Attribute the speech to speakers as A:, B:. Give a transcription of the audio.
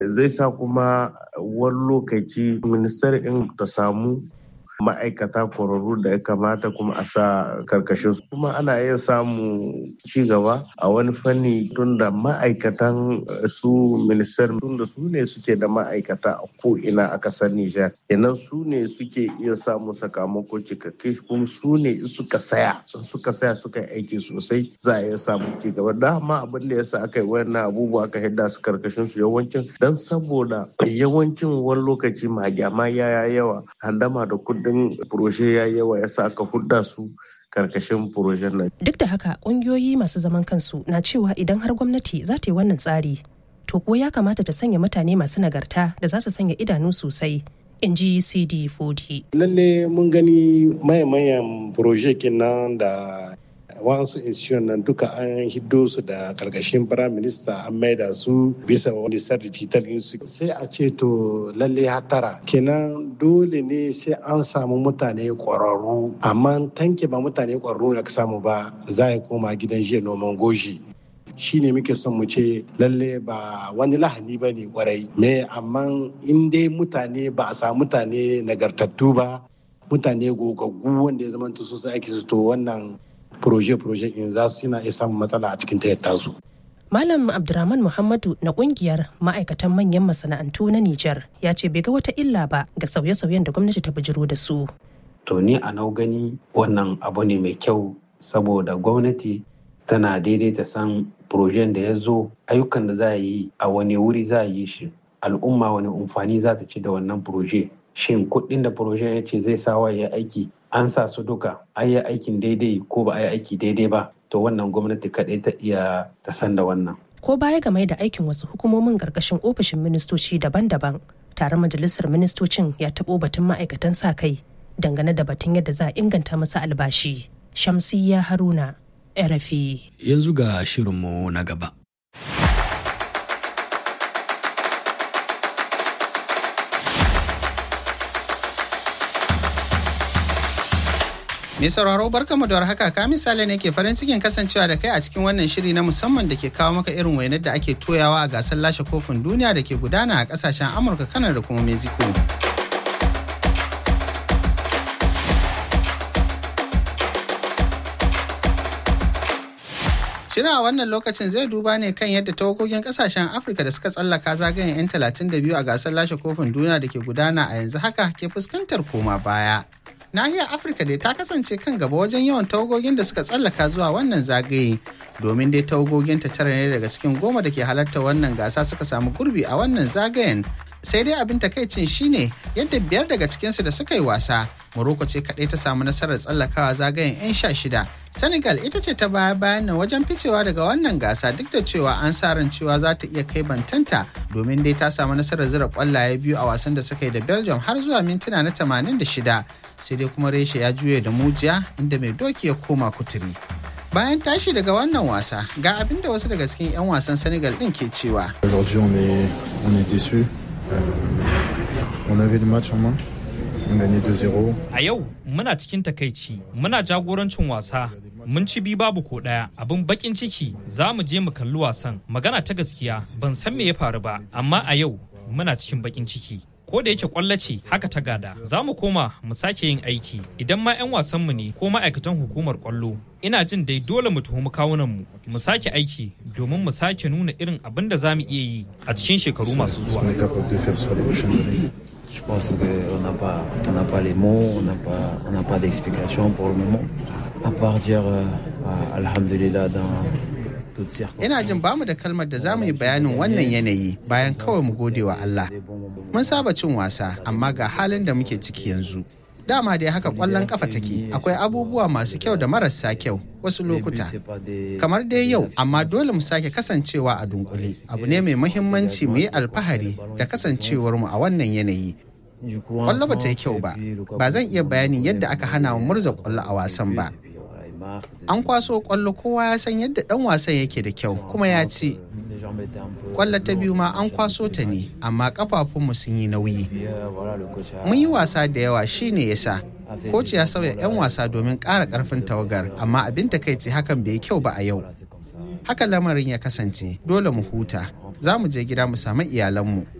A: zai sa kuma wani lokaci ministar in ta samu ma'aikata kwararru da ya kamata kuma a sa karkashin su kuma ana iya samu ci gaba a wani fanni tunda ma'aikatan su ministar tunda su ne suke da ma'aikata a ko'ina a kasar Nijar kenan su ne suke iya samu sakamako cikakke kuma su ne suka saya suka saya suka yi aiki sosai za a iya samu ci gaba dama abin da yasa aka yi wannan abubuwa aka hidda su karkashin su yawancin dan saboda yawancin wani lokaci magyama ya yawa handama da kudin kudin furoshe ya yawa ya sa aka hudda su karkashin furoshen nan.
B: Duk da haka kungiyoyi masu zaman kansu na cewa idan har gwamnati za ta yi wannan tsari to ko ya kamata ta sanya mutane masu nagarta da za su sanya idanu sosai in ji cd 40
C: lalle mun gani mayan proje nan da wasu institution nan duka an hiddo su da karkashin prime minister an maida su bisa wani sarri digital su sai a ce to lalle hatara kenan dole ne sai an samu mutane kwararru amma tanke ba mutane kwararru da ka samu ba za a koma gidan jiya noman goshi shi ne muke son mu ce lalle ba wani lahani ba ne kwarai me amma in dai mutane ba a samu mutane nagartattu ba mutane gogaggu wanda ya zama su aiki su to wannan proje-proje in za su yana iya samun matsala a cikin tayyata su.
B: Malam Abdurrahman Muhammadu na kungiyar ma'aikatan manyan masana'antu na Nijar ya ce bai ga wata illa ba ga sauye-sauyen da gwamnati ta bijiro da su.
D: To ni a nau gani wannan abu ne mai kyau saboda gwamnati tana daidaita san projen da ya zo ayyukan da za a yi a wani wuri za a yi shi al'umma wani amfani za ta ci da wannan proje shin kuɗin da projen ya ce zai sawa ya aiki an sa su duka an yi aikin daidai ko ba a yi aiki daidai ba to wannan gwamnati kaɗai ta iya ta san da wannan.
B: Ko baya game da aikin wasu hukumomin ƙarƙashin ofishin ministoci daban-daban taron majalisar ministocin ya taɓo batun ma'aikatan sa kai dangane da batun yadda za a inganta masa albashi. Shamsiyya Haruna, RFI.
E: Yanzu ga shirinmu na gaba.
F: Mai sauraro barkamu da warhaka ka misali ne ke farin cikin kasancewa da kai a cikin wannan shiri na musamman da ke kawo maka irin wainar da ake toyawa a gasar lashe kofin duniya da ke gudana a kasashen Amurka, Kanar da kuma Mexico. Shirin a wannan lokacin zai duba ne kan yadda tawagogin kasashen Afirka da suka tsallaka zagayen 'yan 32 a gasar lashe kofin duniya da ke gudana a yanzu haka ke fuskantar koma baya. nahiyar afirka dai ta kasance kan gaba wajen yawan tawagogin da suka tsallaka zuwa wannan zagaye domin dai tawagogin ta tara ne daga cikin goma da ke halarta wannan gasa suka samu gurbi a wannan zagayen sai dai abin takaicin shine yadda biyar daga cikinsu da suka yi wasa morocco ce kaɗai ta samu nasarar tsallakawa zagayen 'yan sha shida senegal ita ce ta baya bayan nan wajen ficewa daga wannan gasa duk da cewa an sa ran cewa za ta iya kai bantanta domin dai ta samu nasarar zira kwallaye biyu a wasan da suka yi da belgium har zuwa mintuna na 86 sai dai kuma reshe ya juye da mujiya inda mai doki ya koma kuturi bayan tashi daga wannan wasa ga abin da wasu daga cikin 'yan wasan senegal din ke cewa
G: On avait le match en main. On gagnait 2-0.
H: A yau muna cikin takaici, muna jagorancin wasa, mun ci bi babu ko ɗaya abin bakin ciki za mu je mu kalli wasan. Magana ta gaskiya ban san me ya faru ba, amma a yau muna cikin bakin ciki. Ko da yake kwallo ce haka ta gada, za mu koma mu sake yin aiki idan ma 'yan wasanmu ne ko ma'aikatan hukumar kwallo. Ina jin dai dole mu tuhumi kawunanmu mu sake aiki domin mu sake nuna irin abin da za mu iya yi a cikin shekaru masu zuwa.
I: Je pense qu'on n'a pas, on n'a pas les mots, on n'a pas, on n'a pas d'explication pour le moment. À part dire euh, Alhamdulillah dans
F: Ina jin bamu da kalmar da za mu yi bayanin wannan yanayi bayan kawai mu gode wa Allah. Mun saba cin wasa amma ga halin da muke ciki yanzu. Dama dai haka kwallon kafa take akwai abubuwa masu kyau da marasa kyau wasu lokuta. Kamar dai yau amma dole mu sake kasancewa a dunkule. Abu ne mai muhimmanci mu yi alfahari da kasancewar mu a wannan yanayi. Kwallo ba ta yi kyau ba, ba zan iya bayanin yadda aka hana mu murza kwallo a wasan ba. An kwaso kwallo kowa ya san yadda dan wasan yake da kyau kuma ya ci. Kwallo ta biyu ma an kwaso ta ne, amma kafafunmu sun yi nauyi. Mun yi wasa da yawa shine yasa. Koci ya sauya 'yan wasa domin ƙara ƙarfin tawagar, amma abin takaici hakan bai yi kyau ba a yau. Haka lamarin ya kasance, dole mu huta. za mu je gida mu samu iyalanmu